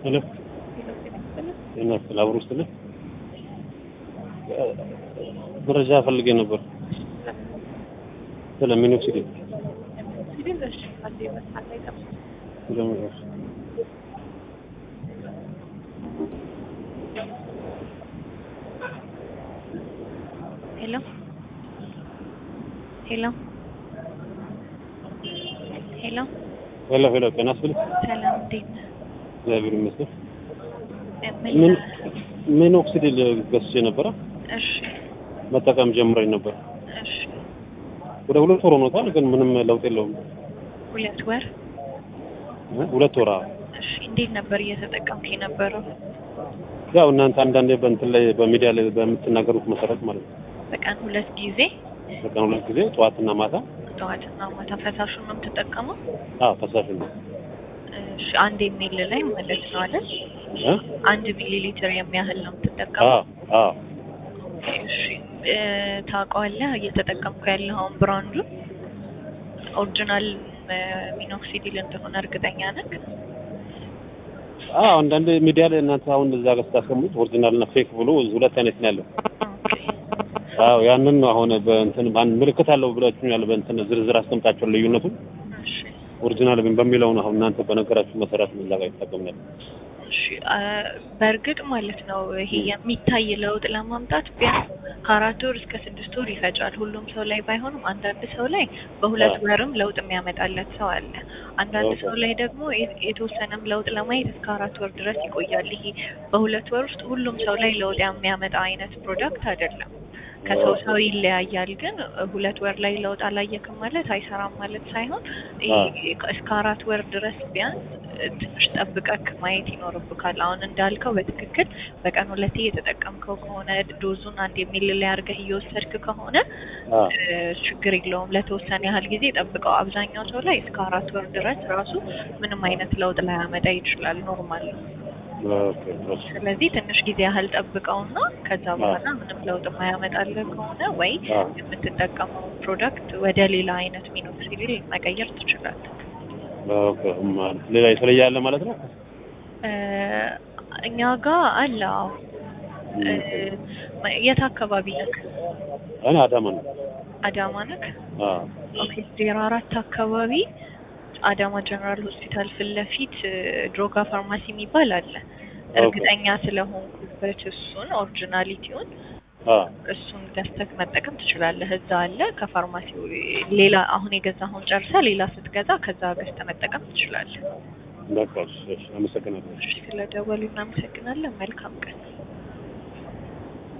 ሄሎ ይመስል አብሮ ውስጥ ነህ? መረጃ ፈልጌ ነበር ስለ ሚኖክሲዲል ስለምረስ ሄሎ ሄሎ ሄሎ ሄሎ ሄሎ ጤና ይስጥልኝ። ሰላም እንዴት ነህ? እግዚአብሔር ይመስገን። ምን ምን ላ- ሚኖክሲዲል ገዝቼ ነበረ እሺ መጠቀም ጀምረኝ ነበር። እሺ ወደ ሁለት ወር ሆኖታል፣ ግን ምንም ለውጥ የለውም። ሁለት ወር እ? ሁለት ወር አዎ። እሺ እንዴት ነበር እየተጠቀምክ የነበረው? ያው እናንተ አንዳንዴ በእንትን ላይ በሚዲያ ላይ በምትናገሩት መሰረት ማለት ነው። በቀን ሁለት ጊዜ በቀን ሁለት ጊዜ ጠዋትና ማታ። ጠዋትና ማታ ፈሳሹን ነው የምትጠቀመው? አዎ ፈሳሽ ነው። እሺ አንድ የሚል ላይ ማለት ነው አይደል? እ? አንድ ሚሊ ሊትር የሚያህል ነው የምትጠቀመው? አዎ አዎ እሺ እ፣ ታውቀዋለህ እየተጠቀምኩ ያለኸውን ብራንዱን ኦሪጂናል ሚኖክሲዲል እንደሆነ እርግጠኛ ነህ? አዎ አንዳንድ ሚዲያ ላይ እናንተ አሁን እዛ ጋር ስታስቀምጡት ኦሪጂናል እና ፌክ ብሎ ሁለት አይነት ነው ያለው። አዎ ያንን ነው አሁን በእንትን አንድ ምልክት አለው ብላችሁኛል። በእንትን ዝርዝር አስቀምጣችኋል ልዩነቱን እሺ ኦሪጂናል ግን በሚለው ነው አሁን እናንተ በነገራችሁ መሰረት ነው እዛ ጋር ይጠቀምናል። እሺ አ፣ በእርግጥ ማለት ነው ይሄ የሚታይ ለውጥ ለማምጣት ቢያንስ ከአራት ወር እስከ ስድስት ወር ይፈጃል። ሁሉም ሰው ላይ ባይሆንም አንዳንድ ሰው ላይ በሁለት አዎ። ወርም ለውጥ የሚያመጣለት ሰው አለ። አንዳንድ ኦኬ። ሰው ላይ ደግሞ የ- የተወሰነም ለውጥ ለማየት እስከ አራት ወር ድረስ ይቆያል። ይሄ በሁለት ወር ውስጥ ሁሉም ሰው ላይ ለውጥ የሚያመጣ አይነት ፕሮዳክት አይደለም። ከሰው ኦኬ። ሰው ይለያያል። ግን ሁለት ወር ላይ ለውጥ አላየክም ማለት አይሰራም ማለት ሳይሆን አዎ። ይሄ እስከ አራት ወር ድረስ ቢያንስ ትንሽ ጠብቀክ ማየት ይኖርብካል። አሁን እንዳልከው በትክክል በቀን ሁለቴ እየተጠቀምከው ከሆነ ዶዙን አንድ የሚል ላይ አድርገህ እየወሰድክ ከሆነ አዎ እ፣ ችግር የለውም። ለተወሰነ ያህል ጊዜ ጠብቀው። አብዛኛው ሰው ላይ እስከ አራት ወር ድረስ ራሱ ምንም አይነት ለውጥ ላያመጣ ይችላል። ኖርማል ነው። ኦኬ እሺ። ስለዚህ ትንሽ ጊዜ ያህል ጠብቀውና ከዛ በኋላ ምንም ለውጥ የማያመጣልህ ከሆነ ወይ አዎ የምትጠቀመው ፕሮዳክት ወደ ሌላ አይነት ሚኖክሲዲል መቀየር ትችላለህ። ኦኬ ማለት ሌላ የተለየ አለ ማለት ነው። እ፣ እኛ ጋር አለ። አዎ። እ፣ የት አካባቢ ነክ? እኔ አዳማ ነው። አዳማ ነክ? አዎ ኦኬ። ዜሮ አራት አካባቢ አዳማ ጀነራል ሆስፒታል ፊት ለፊት እ፣ ድሮጋ ፋርማሲ የሚባል አለ። እርግጠኛ ስለሆንኩበት እሱን ኦሪጂናሊቲውን አዎ እሱን ገዝተህ መጠቀም ትችላለህ። እዛ አለ ከፋርማሲው ሌላ አሁን የገዛኸውን ጨርሰህ ሌላ ስትገዛ ከዛ ገዝተህ መጠቀም ትችላለህ። በቃ እሺ፣ እሺ፣ አመሰግናለሁ። እሺ፣ ስለደወሉ እናመሰግናለን። መልካም ቀን።